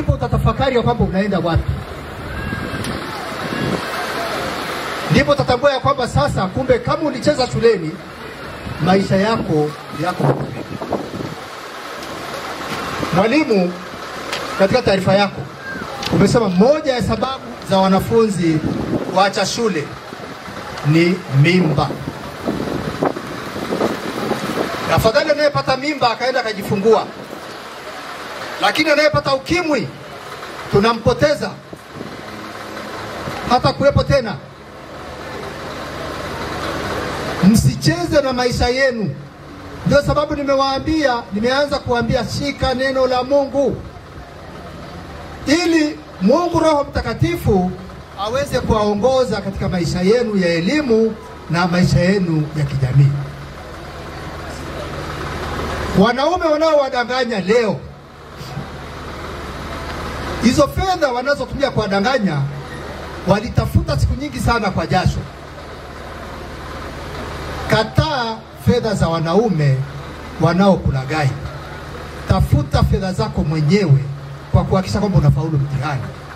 ndipo utatafakari ya kwamba unaenda wapi, ndipo utatambua ya kwamba sasa, kumbe kama ulicheza shuleni, maisha yako yako huko. Mwalimu, katika taarifa yako umesema moja ya sababu za wanafunzi kuacha shule ni mimba. Afadhali anayepata mimba akaenda akajifungua, lakini anayepata ukimwi tunampoteza, hata kuwepo tena. Msicheze na maisha yenu. Ndio sababu nimewaambia, nimeanza kuambia shika neno la Mungu ili Mungu Roho Mtakatifu aweze kuwaongoza katika maisha yenu ya elimu na maisha yenu ya kijamii. Wanaume wanaowadanganya leo, hizo fedha wanazotumia kuwadanganya walitafuta siku nyingi sana kwa jasho. Kataa fedha za wanaume wanaokulaghai. Tafuta fedha zako mwenyewe kwa kuhakikisha kwamba unafaulu mtihani.